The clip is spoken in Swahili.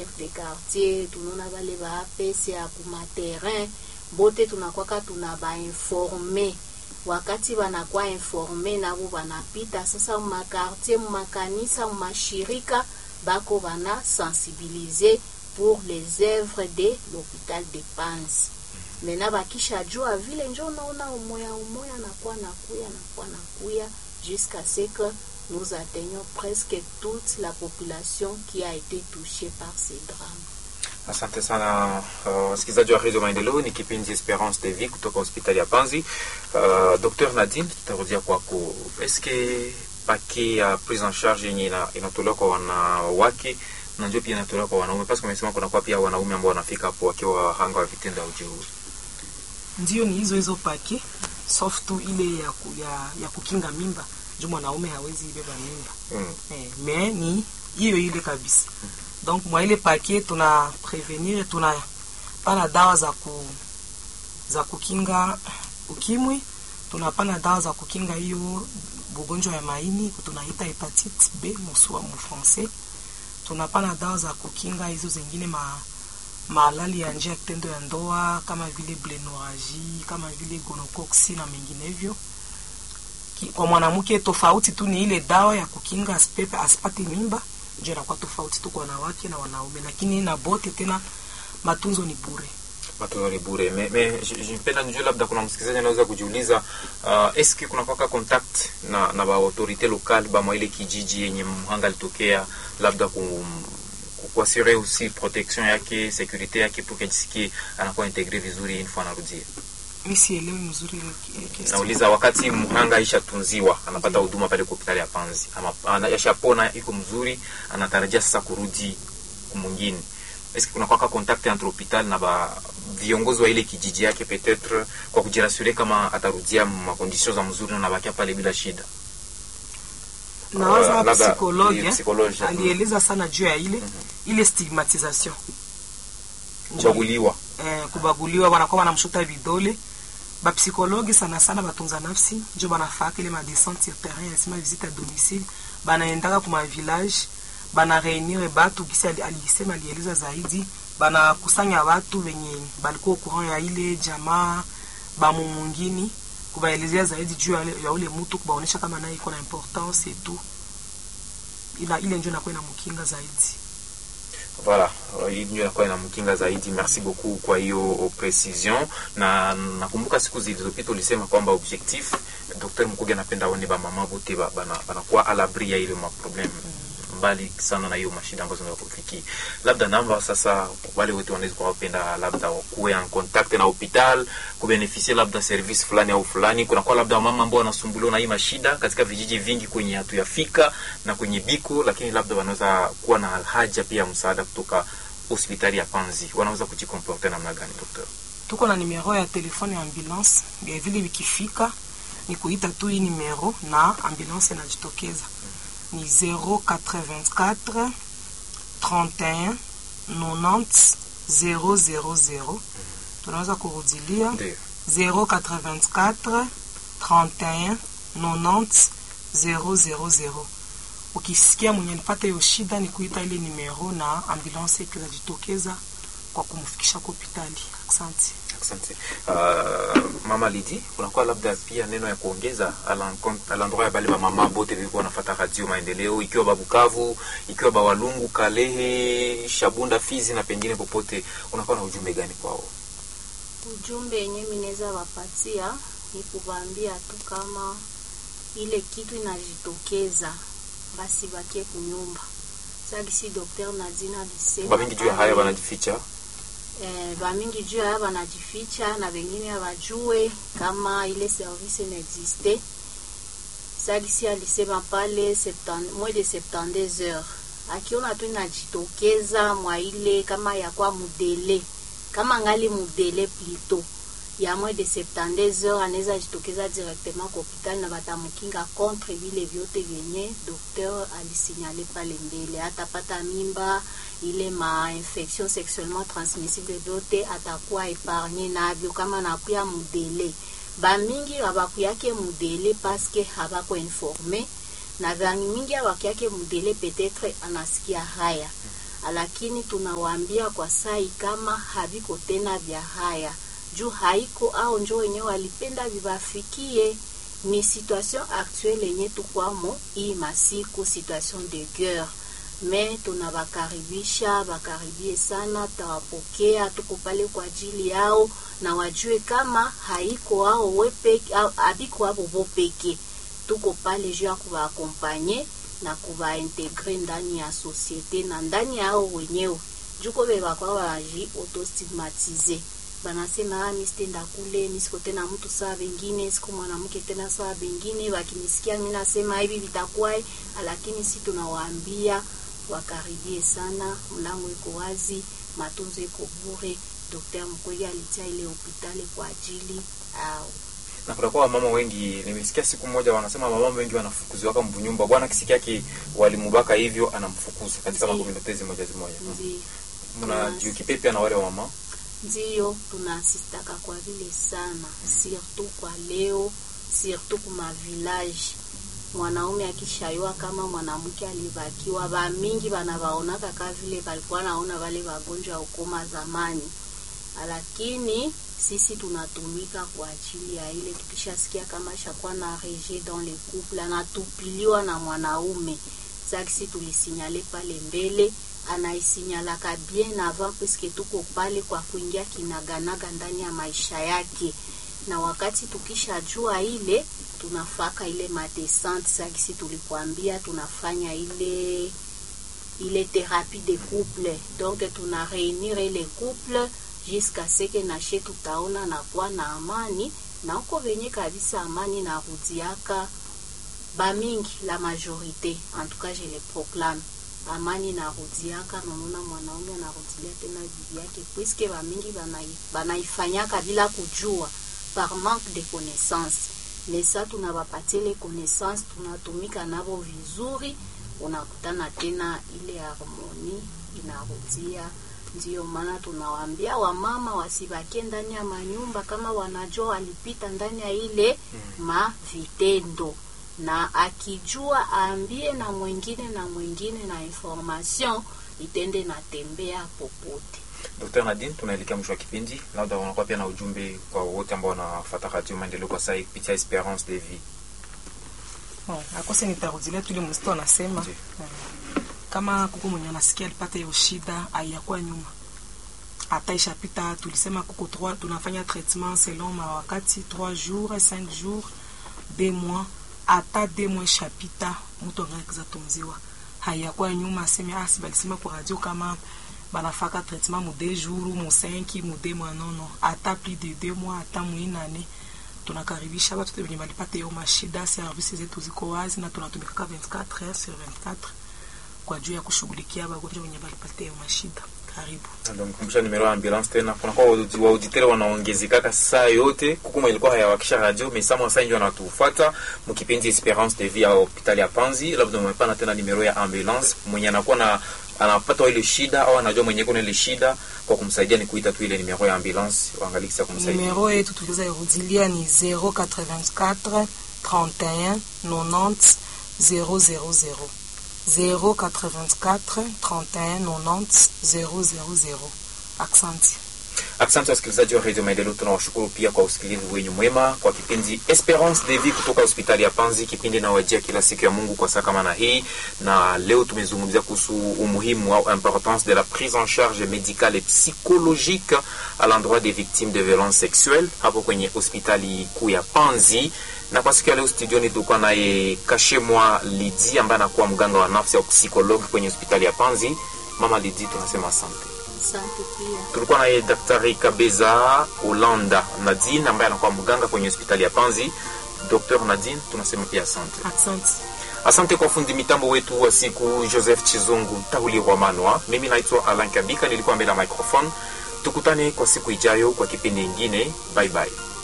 chef de quartier tunaona bale ba APC ya kumaterrain bote tunakwaka tuna bainforme wakati banakuwa informe nabo banapita sasa mumakartier mumakanisa mumashirika bako bana sensibiliser pour les œuvres de l'hôpital de Panzi mena bakisha jua vile njo naona umoya umoya nakuwa nakuya nakuwa nakuya jusqu'à ce que nous atteignons presque toute la population qui a été touchée par ces drames. Asante sana wasikilizaji uh, wa redio Maendeleo. Ni kipindi Esperance de Vie kutoka hospitali ya Panzi. Uh, Dr Nadine, tutarudia kwako. Eske pake ya prise en charge yenye inatolewa kwa wanawake na ndio pia inatolewa kwa wanaume, paske umesema kunakuwa pia wanaume ambao wanafika hapo wakiwa wahanga wa vitendo ya ujeuri? Ndio, ni hizo hizo pake soft tu ile ya, ku, ya, ya kukinga mimba juu mwanaume hawezi beba mimba Mm. eh, me ni hiyo ile kabisa donc mwa ile paket tuna prevenir tuna pana dawa za ku za kukinga ukimwi tunapana dawa za kukinga hiyo bugonjwa ya maini tunaita hepatite B musua mu français tunapana dawa za kukinga hizo zingine ma malali ya njia ya kitendo ya ndoa kama vile blenoragie kama vile gonocoxi na menginevyo Ki- kwa mwanamke tofauti tu ni ile dawa ya kukinga asipepe asipate mimba ndio inakuwa tofauti tu kwa wanawake na wanaume lakini na bote tena matunzo ni bure matunzo ni bure. Me, me jipenda nijue, labda kuna msikilizaji anaweza kujiuliza uh, eske kuna kwaka contact na na ba autorite lokale ba mwa ile kijiji yenye mhanga alitokea, labda ku kuasure aussi protection yake securite yake pour kajisikie anakuwa integre vizuri une fois anarudia. mi sielewi mzuri ile ki- ile question. Nauliza, wakati mhanga aishatunziwa anapata huduma pale kwa hospitali ya Panzi, ama ana- ashapona iko mzuri, anatarajia sasa kurudi kumwingine, eske kuna kwaka contact entre hospital na ba viongozi wa ile kijiji yake peut-être kwa kujirasure kama atarudia makondisio za mzuri na nabakia pale bila shida. nawaza Uh, labda psikologi ni eh, psikologi, mm. alieleza sana juu ya ile ile stigmatisation Kuchaguliwa eh, kubaguliwa wanakuwa wanamshuta vidole bapsikologi sana sana batunza nafsi njo banafaka ile madescente sur terrain yasema visite à domicile banaendaka kuma village bana reunir batu gisi ali- alisema alieleza zaidi banakusanya watu wenye balikuwa courant ya ile jamaa bamumungini kubaelezea zaidi juu ya, ya ule mtu kubaonesha kama naye iko na importance et tout ila ile njo inakuwa inamkinga zaidi Voilà, uh, hii ndio inakuwa inamkinga zaidi. Merci beaucoup kwa hiyo precision, na nakumbuka siku zilizopita ulisema kwamba objectif Dr. Mkuge anapenda aone ba mama bote ba- bana- banakuwa à l'abri ya ile ma problem mbali sana na hiyo mashida ambazo zinaweza kufikia. Labda namba sasa, wale wote wanaweza kuwa wapenda labda wakuwe en contact na hospital kubeneficia labda service fulani au fulani. Kunakuwa labda mama ambao wanasumbuliwa na hii mashida katika vijiji vingi kwenye hatuyafika na kwenye biko, lakini labda wanaweza kuwa na haja pia ya msaada kutoka hospitali ya Panzi. Wanaweza kujikomporte namna gani, doctor? tuko na numero ya telefone ya ambulance vile vile vikifika ni kuita tu hii numero na ambulance inajitokeza ni 084 31 90 000 tunaweza kurudilia Ndio. 084 31 90 000 ukisikia mwenye alipata hiyo shida ni kuita ile numero na ambulance ikajitokeza kwa kumfikisha kwa hospitali asante Asante. Uh, mama Lidi, kunakuwa labda pia neno ya kuongeza à l'encon- à l'endroit ya bale ba mama bote vilikuwa wanafuata radio Maendeleo, ikiwa ba Bukavu, ikiwa ba Walungu, Kalehe, Shabunda, Fizi na pengine popote, unakuwa na ujumbe gani kwao? Ujumbe yenye minaweza wapatia ni kuwaambia tu kama ile kitu inajitokeza basi bakie kunyumba. Sasa si Dr. Nadina alisema Ba mingi juu ya haya wanajificha. eh, bamingi juu ya wanajificha na wengine hawajue kama ile service inaexiste. Sagisi alisema pale 70 moins de 72 heures, akiona tu inajitokeza mwa ile kama yakwa mudele kama ngali mudele plito ya moins de 72 heures, anaweza jitokeza directement kwa hospitali na batamukinga contre vile vyote vyenye docteur alisinyale pale mbele, atapata mimba ile ma infection sexuellement transmissible vyote atakuwa epargne navyo kama nakuya mudele bamingi habakuyake mudele paske habako informe na vangi mingi habakuyake mudele peut-être anasikia haya lakini tunawaambia kwa sai kama haviko tena vya haya juu haiko au njo wenyewe walipenda vivafikie ni situation actuelle yenye tukwamo hii masiku situation de guerre me tunawakaribisha wakaribie sana tawapokea tuko pale kwa ajili yao na wajue kama haiko ao wepeke abiko abo bo peke tuko pale juu ya kuwaakompanye na kuwaintegre ndani ya societe na ndani yao wenyewe juko bebakwa baji autostigmatize banasema ah, mi sitenda kule mi siko tena mtu saa vengine siko mwanamke tena saa vengine wakinisikia mi nasema hivi vitakuwa lakini si tunawaambia wakaribie sana mlango iko wazi matunzo iko bure Dr. Mkwege alitia ile hospitali kwa ajili au na kutakuwa wamama wengi nimesikia siku moja wanasema wamama wengi wanafukuziwa kama mbunyumba bwana kisiki yake walimubaka hivyo anamfukuza katika Ndiyo. makomunitezi moja zimoja ndi mnajiukipe pia na wale wamama ndiyo tunasistaka kwa vile sana surtout kwa leo surtout kuma village mwanaume akishayua kama mwanamke alibakiwa bamingi banavaonaka ka vile balikuwa naona vale wagonjwa ya ukoma zamani lakini sisi tunatumika kwa ajili ya ile tukishasikia kama shakuwa na reje dans le couple anatupiliwa na mwanaume sakisi tulisinyale pale mbele anaisinyalaka bien avant puisque tuko pale kwa kuingia kinaganaga ndani ya maisha yake na wakati tukishajua ile tunafaka ile madescente sakisi tulikwambia tunafanya ile ile thérapie de couple donc tuna réunir ile couple jusqu'à ce que nashe tutaona na kuwa na amani na uko venye kabisa amani narudiaka bamingi la majorité en tout cas je le proclame amani narudiaka nanona mwanaume anarudilia tena bibi yake puisque bamingi banai- banaifanyaka bila kujua par manque de connaissance mesa tunabapatia ile connaissance tunatumika navo vizuri unakutana tena ile harmoni inarudia ndiyo maana tunawaambia wamama wasibakie ndani ya manyumba kama wanajua walipita ndani ya ile ma vitendo na akijua aambie na mwingine na mwingine na information itende natembea popote Dr. Nadine, tunaelekea mwisho wa kipindi, labda wanakuwa pia na ujumbe kwa wote ambao wanafuata Radio Maendeleo kwa sasa kupitia Esperance de Vie. Bon, akose nitarudilia tule msito anasema Ndiyo. eh, kama kuko mwenye anasikia alipata hiyo shida aiyakuwa nyuma hata ishapita tulisema kuko trois tunafanya traitement selon mawakati 3 jours 5 jours 2 mois hata 2 mois ishapita mtu angalikiza tunziwa haiyakuwa nyuma aseme asi balisema kwa radio kama banafaka traitement mu 2 jours mu 5 mu 2 mois non non hata plus de 2 mois hata muinane tunakaribisha watu wote wenye walipata hiyo mashida. Servisi zetu ziko wazi na tunatumikaka 24 heures sur 24 kwa juu ya kushughulikia wagonjwa wenye walipata hiyo mashida. Karibu. Ndio mkumbusha nimero ya ambulance tena. Kuna kwa waudi- wauditeri wanaongezekaka saa yote. Kukuma ilikuwa hayawakisha radio mais sama sasa ndio wanatufuata mkipindi Esperance de Vie ya hospitali ya Panzi. Labda umepana tena nimero ya ambulance mwenye anakuwa na anapata ile shida au anajua mwenye kuna ile shida kwa kumsaidia ni kuita tu ile nimero ya ambulance waangalie kisa kumsaidia. Numero yetu tuliweza irudilia ni 084 31 90 000 084 31 90 000. Aksanti. Asante wasikilizaji wa Radio Maendeleo, tunawashukuru pia kwa usikilivu wenyu mwema kwa kipindi Esperance de Vie kutoka hospitali ya Panzi, kipindi inawajia kila siku ya Mungu kwa saa kama na hii, na leo tumezungumzia kuhusu umuhimu au importance de la prise en charge médicale et psychologique à l'endroit des victimes de violences sexuelles hapo kwenye hospitali kuu ya Panzi. Na kwa siku ya leo studioni tulikuwa naye Kashemwa Lidi ambaye anakuwa mganga wa nafsi au psikologi kwenye hospitali ya Panzi. Mama Lidi, tunasema asante. asante pia tulikuwa naye daktari kabeza holanda nadine ambaye anakuwa mganga kwenye hospitali ya panzi dr nadine tunasema pia asante Aksanti. asante kwa fundi mitambo wetu wa siku joseph chizungu tahuli rwamanwa mimi naitwa alan kabika nilikuwa mbele ya microphone tukutane kwa siku ijayo kwa kipindi ingine bye bye